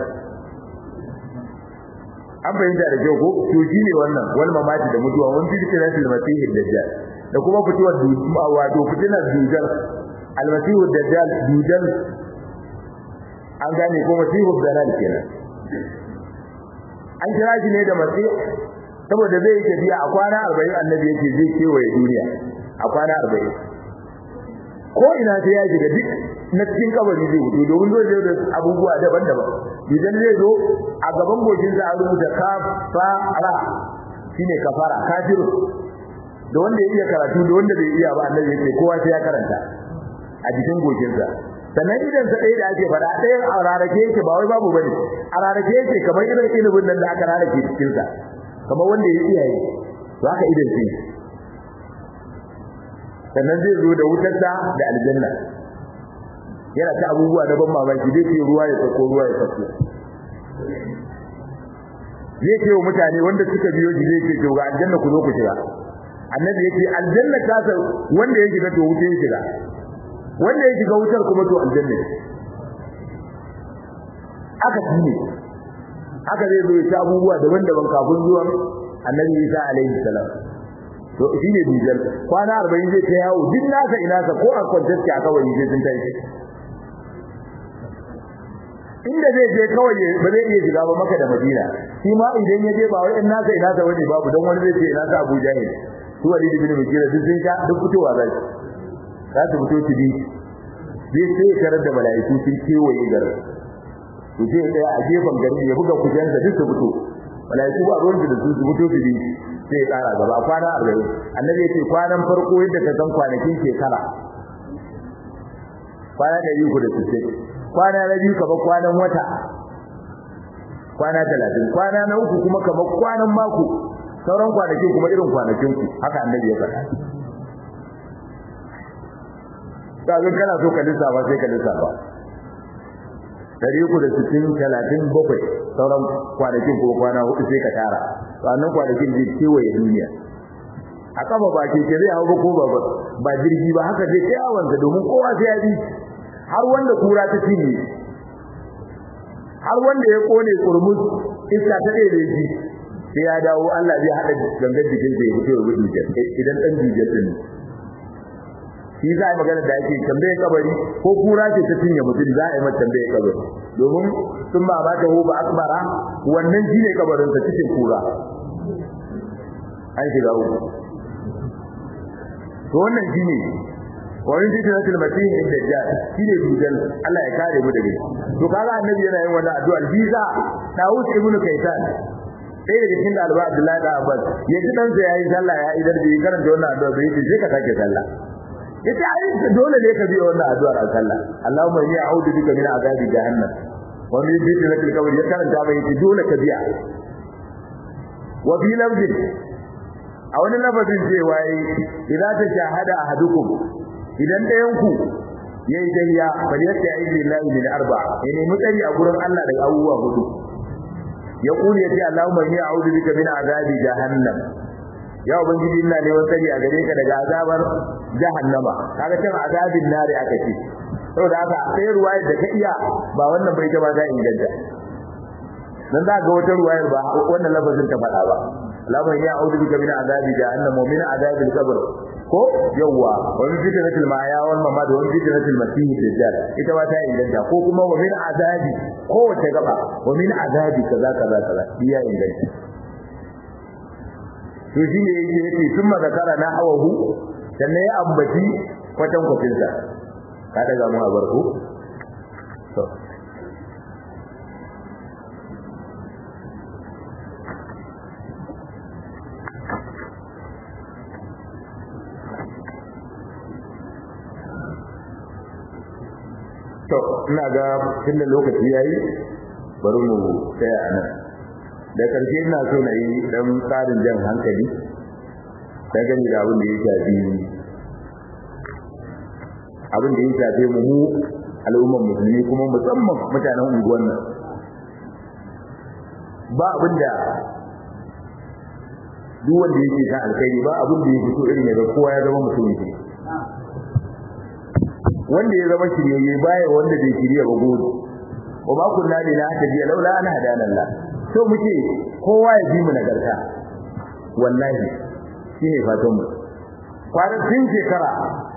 an bayyana da kyau ko to shine wannan wal mamati da mutuwa wani fitna fil masih dajjal da kuma fituwar wato fitinar dujal al masih dajjal dujal an gane ko masihu dalal kenan an kira shi ne da masih saboda zai tafiya a kwana 40 annabi yake zai kewaye duniya a kwana 40 ko ina sai ya shiga duk na cikin kabari zai wuce domin zai zo da abubuwa daban-daban idan zai zo a gaban goshin sa an rubuta kafara shine kafara kafir da wanda ya iya karatu da wanda bai iya ba annabi yake kowa sai ya karanta a jikin goshin sa sannan idan sa ɗaya da ake faɗa ɗayan a rarake yake ba wai babu bane a rarake yake kamar irin ilimin nan da aka rarake cikin sa kamar wanda ya iya yi to haka idan shi sannan zai zo da wutarsa da aljanna yana ta abubuwa na ban mamaki zai ce ruwa ya sako ruwa ya sako zai ce wa mutane wanda suka biyo shi zai ce to ga aljanna ku zo ku shiga annabi yake aljanna ta sa wanda ya shiga to wuce ya shiga wanda ya shiga wutar kuma to aljanna aka shine haka zai zo ya ta abubuwa daban-daban kafin zuwan annabi Isa alaihi salam to shi ne dijal kwana 40 zai ta yawo duk nasa ina sa ko a kwantaske a kawai sai sun tashi inda zai je kawai ba zai iya shiga ba maka da Madina shi ma idan ya je ba wai in nasa ina sa wani babu dan wani zai ce ina sa Abu Jahil su Walid ibn Mughira duk sun sha duk fitowa zai za su fito su bi zai sai karar da mala'iku sun kewaye garin to sai ya tsaya a gefen garin ya buga kujensa duk su fito mala'iku ba ruwan da su su fito su bi sai ya kara gaba kwana 40 annabi ya ce kwanan farko yadda ka san kwanakin shekara kwana 360 kwana na biyu kamar kwanan wata kwana 30 kwana na uku kuma kamar kwanan mako sauran kwanakin kuma irin kwanakin ku haka annabi ya faɗa kazan kana so ka lissafa sai ka lissafa dari uku da sittin talatin bakwai sauran kwanakin ko kwana hudu sai ka tara sannan kwanakin zai kewaye duniya a kafa ba ke zai hau ba ko ba ba jirgi ba haka zai kai awansa domin kowa sai ya bi har wanda kura ta cinye har wanda ya kone kurmus iska ta ɗaya da shi sai ya dawo Allah zai haɗa gangar jikin sa ya fito ya gudu idan ɗan jijiyar ɗin shi za a yi magana da ake tambaye kabari ko kura ce ta cinye mutum za a yi mata tambaye kabari domin sun ba ba ta ba akbara wannan shi ne kabarin sa cikin kura an shiga uku to wannan shi ne wani fitnatul masih dajjal shi ne dujal Allah ya kare mu daga to kaga annabi yana yin wannan addu'a visa Dawud ibn Kaysan sai daga cikin dalba Abdullahi da Abbas ya ji dan sa yayi sallah ya idar da karanta wannan addu'a bai ce sai ka sake sallah yace ai dole ne ka biya wannan addu'ar a sallah Allahumma inni a'udhu bika min azabi jahannam wa min fitnatil qabr ya karanta bai yace dole ka biya wa fi lafzin a wani lafazin cewa yi idan ta shahada ahadukum idan ɗayan ku yayi dahiya bal yatta aizi lillahi min arba ya nemi tsari a gurin Allah daga abubuwa hudu ya kuli yace Allahumma inni a'udhu bika min azabi jahannam ya ubangiji ina neman tsari a gare ka daga azabar jahannama kaga cewa azabin nari aka ce saboda haka sai ruwayar da ka iya ba wannan bai ta ba za inganta dan za ga wata ruwayar ba wannan lafazin ta faɗa ba Allahumma inni a'udhu bika min azabi jahannam wa min azabil qabr ko yawwa wa min fitnatil ma'aya wal mamat wa min fitnatil masih dajjal ita ma ta inganta ko kuma wa min azabi ko wace gaba wa min azabi kaza kaza kaza iya inganta to shine yake yake sun zakara na hawahu sannan ya ambaci kwatan kwatin sa ka daga mu a barko to to ina ga tunda lokaci yayi bari mu tsaya a nan da karshe ina so na yi dan tsarin jan hankali da gani da abin da ya shafi abin da ya shafe mu mu al'ummar musulmi kuma musamman mutanen unguwan nan ba abin da duk wanda yake kan alkhairi ba abin da ya fito irin ya kowa ya zama mutum ne wanda ya zama shiryayye baya wanda bai shirya ba gobe wa ma kunna lina hadiya laula ana hadana Allah so muke kowa ya bi mu nagarta wallahi shine fatan mu kwanatin shekara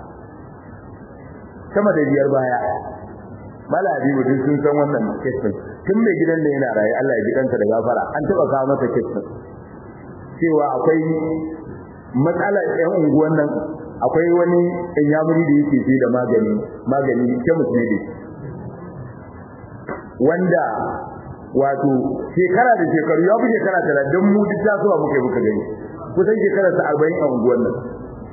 sama da biyar baya mala habibu duk sun san wannan kisan tun mai gidan da yana raye Allah ya ji kansa da gafara an taba kawo masa kisan cewa akwai matsalar ɗan unguwan nan akwai wani inyamuri da yake sai da magani magani kemis ne wanda wato shekara da shekaru ya fi shekara tara don mu duk tasowa muke muka gani kusan shekarar sa arba'in a unguwan nan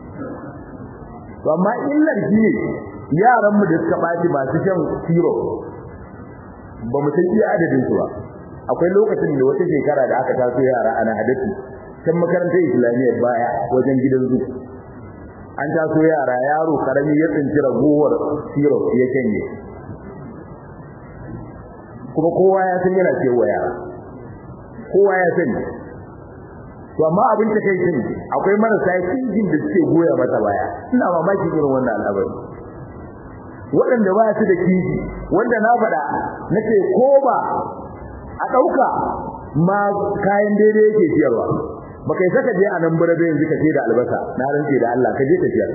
to amma illar shi ne yaran mu da suka ɓaci masu shan siro ba mu san iya adadin su ba akwai lokacin da wata shekara da aka taso yara ana hadasi can makarantar islamiyyar baya wajen gidan zu an taso yara yaro karami ya tsinci ragowar siro ya canje kuma kowa ya san yana cewa yara kowa ya sani to amma abin ta kai shin akwai marasa kinjin da suke goya mata baya ina mamakin irin wannan al'amari waɗanda ba su da kiji wanda na faɗa nake ko ba a ɗauka ma kayan daidai yake siyarwa ba kai saka je a nan burabe yanzu ka ce da albasa na rantse da Allah ka je ka siyar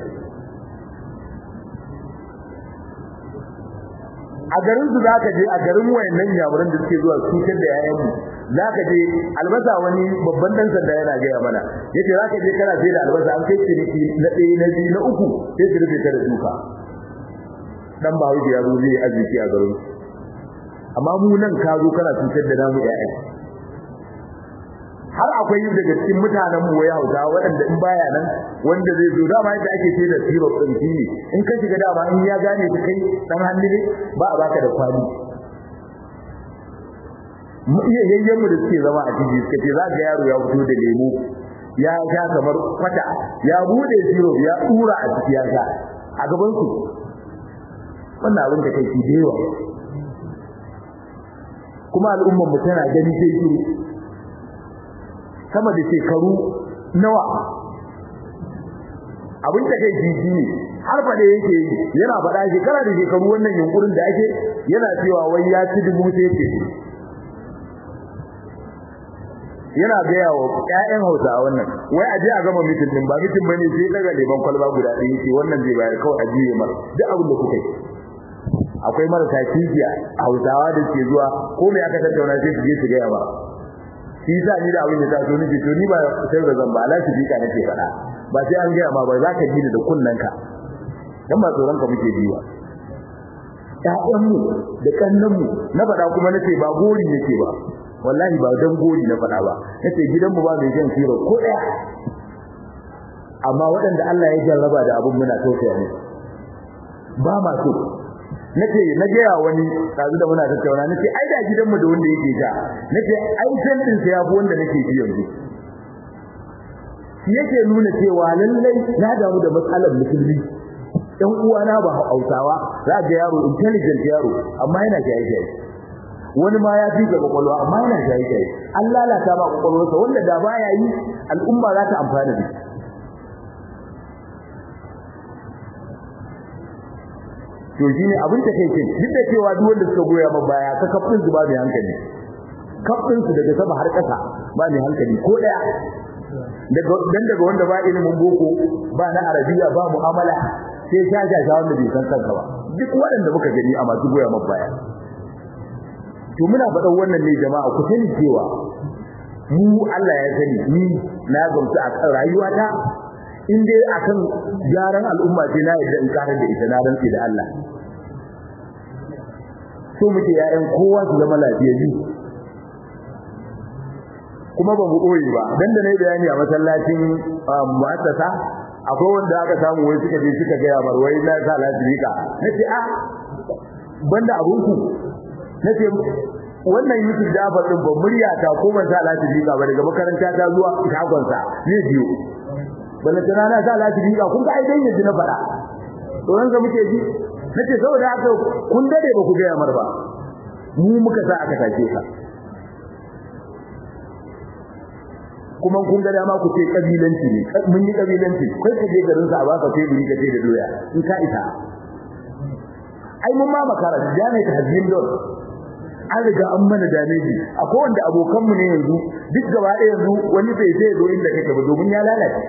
a garin su zaka je a garin wayannan yamuran da suke zuwa cutar da yayan mu zaka je albasa wani babban dan sanda yana gaya mana yace zaka je kana sai da albasa an kai ciniki na ɗaya na biyu na uku sai su rufe ta da duka dan ba wuce ya zo zai arziki a garin amma mu nan ka zo kana cutar da namu yayan har akwai daga cikin mutanen mu waya hausa waɗanda in baya nan wanda zai zo dama yadda ake ce da syrup din shi ne in ka shiga dama in ya gane ka kai dan hannu ne ba a baka da kwali mu iya yayyen mu da suke zama a ciki suka ce za ga yaro ya fito da lemu ya sha kamar kwata ya bude syrup ya tura a ciki ya sha a gaban su wannan abin da kai shi da yawa kuma al'ummar mu tana gani sai shiru sama da shekaru nawa abin da kai jiji ne har faɗa yake yi yana faɗa shekara da shekaru wannan yunkurin da ake yana cewa wai ya ci dubu sai ce yana gaya wa ƴaƴan Hausa a wannan wai aje a gama mitin din ba mitin bane sai daga leban kwalba guda ɗaya ce wannan zai bayar kawai a jiye mar duk abin da kuka yi akwai marasa kijiya Hausawa da ke zuwa ko me aka tattauna sai su je su gaya ba shi yasa ni da abin da ta so nake to ni ba sai da zamba Allah shi bika nake fada ba sai an gaya ma ba za ka ji da kunnanka dan ba tsoron ka muke biwa ƴaƴan mu da kannan mu na fada kuma nace ba gori nake ba wallahi ba dan gori na fada ba nace gidan mu ba mai jan siro ko daya amma waɗanda Allah ya jarraba da abun muna tausaya ne ba ma so nace na gaya wani kazu da muna tattauna nace ai da gidanmu da wanda yake ja nace ai san din sa yafi wanda nake ji yanzu shi yake nuna cewa lallai na damu da matsalar musulmi dan uwana ba Hausawa za ga yaro intelligent yaro amma yana jaye jaye wani ma ya fi ga kwakwalwa amma yana jaye jaye an lalata ba kwakwalwarsa wanda da baya yi al'umma za ta amfana da shi to shine abin ta kai kin duk da cewa duk wanda suka goya ma baya ka kafin su ba mai hankali kafin su daga sama har kasa ba mai hankali ko daya daga dan daga wanda ba ilimin boko ba na arabiya ba mu'amala sai sha sha sha wanda bai san kanka ba duk waɗanda muka gani a masu goya maka baya to muna faɗan wannan ne jama'a ku sani cewa mu Allah ya sani ni na gamsu a kan rayuwata in dai akan gyaran al'umma ce na yadda in karar da ita na rantsi da Allah so muke yayan kowa su zama lafiyayyu kuma ba mu koyi ba dan da nayi bayani a masallacin mu'assasa akwai wanda aka samu wai suka je suka ga yamar wai na sa lasirika nace a banda abunku nace wannan Yusuf Jafar din ban murya ta ko ban sa lasirika ba daga makaranta ta zuwa shagon sa ne biyo balla tana na sa lasirika kun ga ai dai yanzu na fada to ran ga muke ji nace saboda haka kun dade ba ku ga yamar ba mu muka sa aka take ka kuma kun ga dama ku ce kabilanci ne mun yi kabilanci kai ka je garin sa a baka teburi ka ce da doya in ka isa ai mun ma makara jami ta hazin don an riga an mana dameji akwai wanda abokan mu ne yanzu duk gaba ɗaya yanzu wani bai sai zo inda kake ba domin ya lalace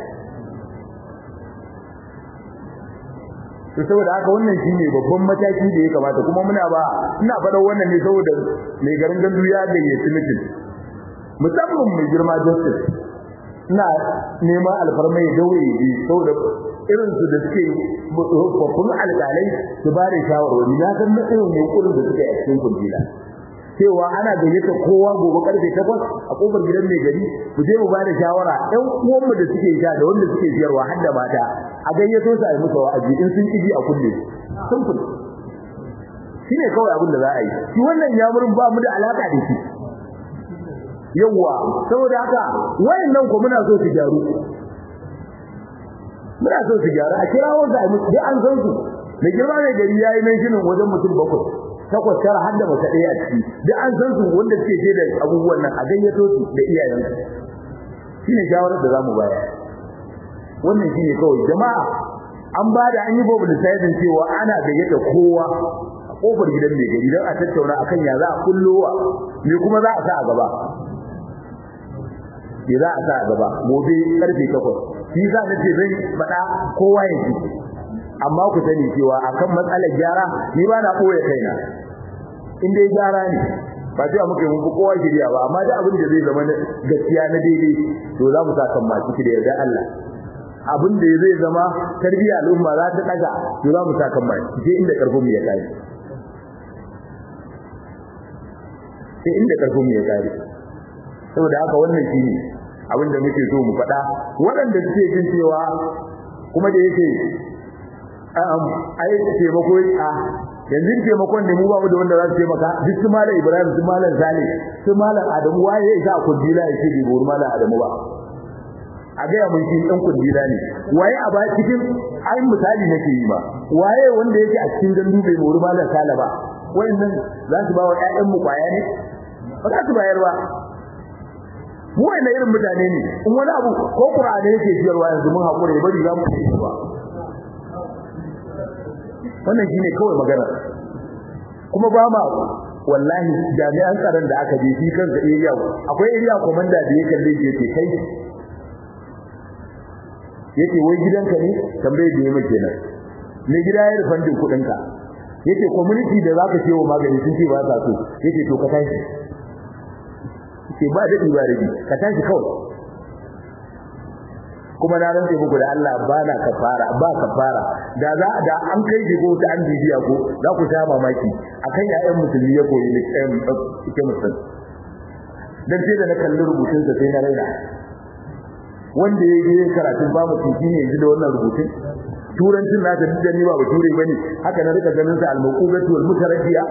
to saboda haka wannan shine babban mataki da ya kamata kuma muna ba ina faɗa wannan ne saboda mai garin gandu ya gayyaci mutum musamman mai girma justice ina neman alfarma ya daure ji saboda irin su da suke babban alƙalai su ba da shawarwari na san irin yunkurin da suke a cikin kundila cewa ana gayyata kowa gobe karfe 8 a kofar gidan mai gari mu je mu ba da shawara ɗan uwanmu da suke sha da wanda suke siyarwa har da mata a gayyato su a yi musu wa'azi in sun kiji a kulle simple shine kawai abin da za a yi shi wannan yamurin ba mu da alaka da shi yawa saboda haka wayannan ko muna so su gyaru muna so su gyaru a kira wanda ai musu an san su da girma ne gari yayi nan shinin wajen mutum bakwai takwas tara har da mata ɗaya a ciki duk an san su wanda suke je da abubuwan nan a gayyato su da iyayensu shine shawarar da zamu bayar wannan shine kawai jama'a an ba da an yi babu da sayidin cewa ana gayyata kowa a kofar gidan mai gari don a tattauna akan ya za a kullowa me kuma za a sa a gaba ke za a sa a gaba gobe karfe takwas shi za na ce zan faɗa kowa ya ji amma ku sani cewa akan matsalar gyara ni ba na ɓoye kaina in dai gyara ne ba sai muka yi mun kowa shirya ba amma da abin da zai zama gaskiya na daidai to za mu sa kan masu da yarda Allah abin da zai zama tarbiyya al'umma za ta daga to za mu sa kan masu sai inda karfin mu ya kai sai inda karfin mu ya kai saboda haka wannan shine abin da muke so mu faɗa waɗanda suke jin cewa kuma da yake ai taimako a yanzu taimakon ne mu ba mu da wanda za su taimaka duk su malam Ibrahim su malam Salih su malam Adamu waye ya isa kundila ya ce bai buru malam Adamu ba a ga mun shi dan kundila ne waye a ba cikin ai misali nake yi ba waye wanda yake a cikin gandu bai buru malam Salih ba wayannan za su ba wa ƴaƴan mu kwaya ne ba za su bayar ba mu wanda irin mutane ne in wani abu ko Qur'ani yake jiyarwa yanzu mun hakuri bari za mu yi ba wannan shine kawai magana kuma ba ma wallahi jami'an tsaron da aka je shi kansa area akwai area commander da yake kalle shi yake kai yake wai gidanka ne tambaye da yake kenan me gida ya rufan din kudin ka yake community da zaka ce wa magani sun ce ba sa so yake to ka tashi yake ba da ibarabi ka tashi kawai kuma na rantse muku da Allah ba na kafara ba kafara da za da an kai shi ko ta an bibiya ko za ku sha mamaki akan yayan musulmi ya koyi likitan ike musulmi dan sai da na kalli rubutun sa sai na raina wanda ya yi karatun ba mu tiki ne yanzu da wannan rubutun turancin na da dukkan ni ba ba ture bane haka na rika ganin sa al-maqubatu wal mutarabbiya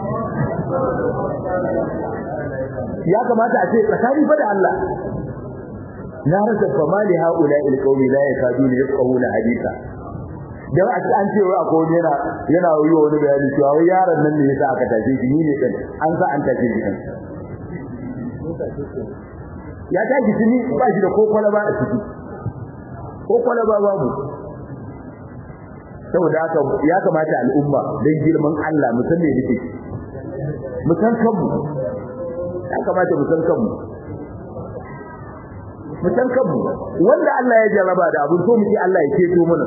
ya kamata a ce tsakani fa da Allah na rasa famali haula il qaumi la yakaduna yafqahuna haditha dan a an ce wai akwai yana yana yi wani bayani cewa wai yaron nan ne yasa aka tace shi ni ne kan an sa an tace shi kan ya tashi tuni ba shi da kokola ba a ciki kokola ba babu saboda haka ya kamata al'umma dan girman Allah mu san me yake mu san kanmu ya kamata mu san kanmu mu san kanmu wanda Allah ya jarraba da abin so muke Allah ya keto mana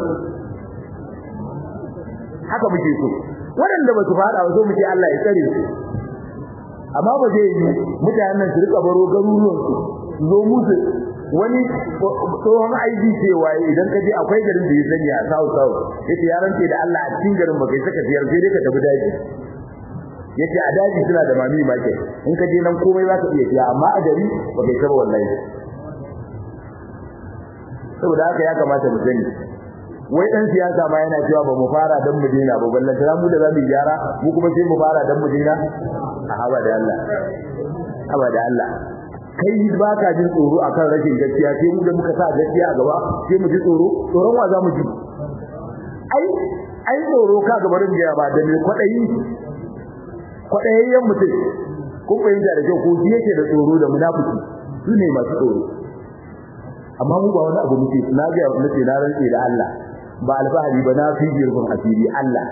haka muke so waɗanda ba su fada ba so muke Allah ya tsare su amma ba zai yi mutanen nan su rika baro garuruwan su zo musu wani tsohon aiki cewa idan ka je akwai garin da ya sani a south south yace ya rance da Allah a cikin garin ba kai saka ziyar sai dai ka tafi daji yace a daji suna da mami market in ka je nan komai za ka iya siya amma a gari ba kai saba wallahi saboda haka ya kamata mu sani wai dan siyasa ma yana cewa ba mu fara dan mu dina ba ballan tara mu da za mu gyara mu kuma sai mu fara dan mu dina a haba da Allah haba da Allah kai ba ka jin tsoro akan rashin gaskiya sai mu da muka sa gaskiya a gaba sai mu ji tsoro tsoron wa za mu ji ai ai tsoro ka gaba da ya ba da me kwadayi kwadayayyen mutum kun fahimta da kyau ko shi yake da tsoro da munafiki su ne masu tsoro amma mu ba wani abu muke na ga nace na rantse da Allah ba alfahari ba na fi girman asiri Allah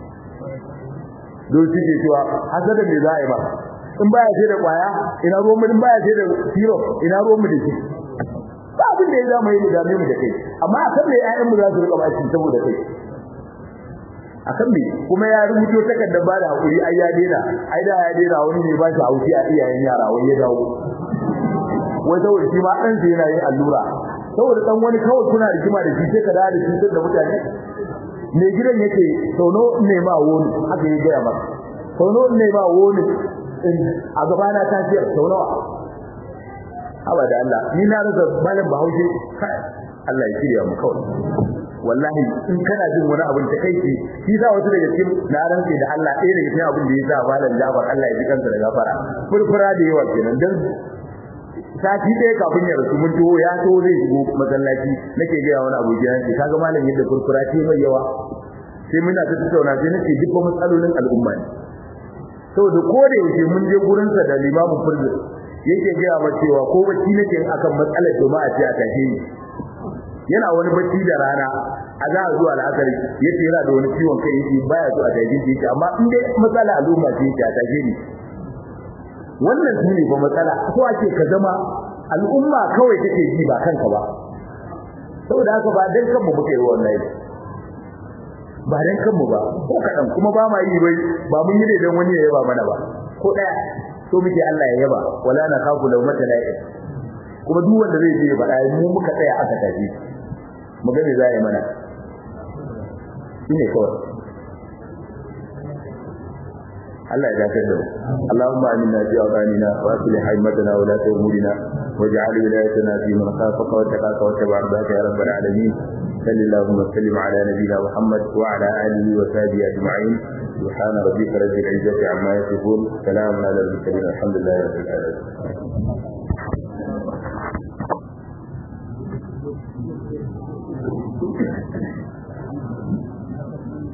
don suke cewa hasada me za a yi ba in baya ce da kwaya ina ruwan mu in baya ce da siro ina ruwan mu da shi ba abin da ya zama yi da mu da kai amma akan me ƴaƴan mu za su rika bashi saboda kai akan me kuma ya rubuto takardar ba da hakuri ai ya dena ai da ya dena wani ne ba shi haushi a iyayen yara wai ya dawo wai saboda shi ma dan sai yana yin allura saboda dan wani kawai kuna rigima da shi sai ka da shi da mutane me gidan yake sauno ne ma woni haka ya gaya maka sauno ne ma woni a gaba na ta ce sau nawa haba da Allah ni na rasa malam Bahaushe Allah ya shirya mu kawai wallahi in kana jin wani abin ta kai shi za wasu daga cikin na rantsi da Allah ɗaya daga cikin abin da ya sa malam Jafar Allah ya ji kansa da gafara furfura da yawa kenan dan sati ɗaya kafin ya rasu mun tuwo ya so zai shigo masallaci nake ga wani abu gidan shi kaga malam yadda furfura ce mai yawa sai muna ta tattauna sai nake duk matsalolin al'umma ne saboda ko da yake mun je gurin sa da limamin furdu yake ga ma cewa ko bacci nake akan matsalar jama'a ce a tashe ni yana wani bacci da rana a za zuwa al'asar yace yana da wani ciwon kai yake baya zuwa tashe shi yake amma in dai matsala al'umma ce yake a tashe ni wannan shine ba matsala so ake ka zama al'umma kawai take ji ba kanka ba saboda haka ba dan kanmu muke yi wallahi ba dan kanmu ba ko kadan kuma ba ma yi bai ba mun yi dan wani ya yaba mana ba ko daya so muke Allah ya yaba wala na kafu law mata la'i kuma duk wanda zai je ba dai mu muka tsaya aka tafi mu ga me za yi mana shine kawai Allah ya dace da mu Allahumma aminna fi awqanina wa aslih haymatana wa la umurina waj'al wilayatana fi man khafaka wa taqaka wa tabaraka ya rabbal alamin صلى الله وسلم على نبينا محمد وعلى اله وصحبه اجمعين سبحان ربك رب العزه عما يصفون سلام على المرسلين الحمد لله رب العالمين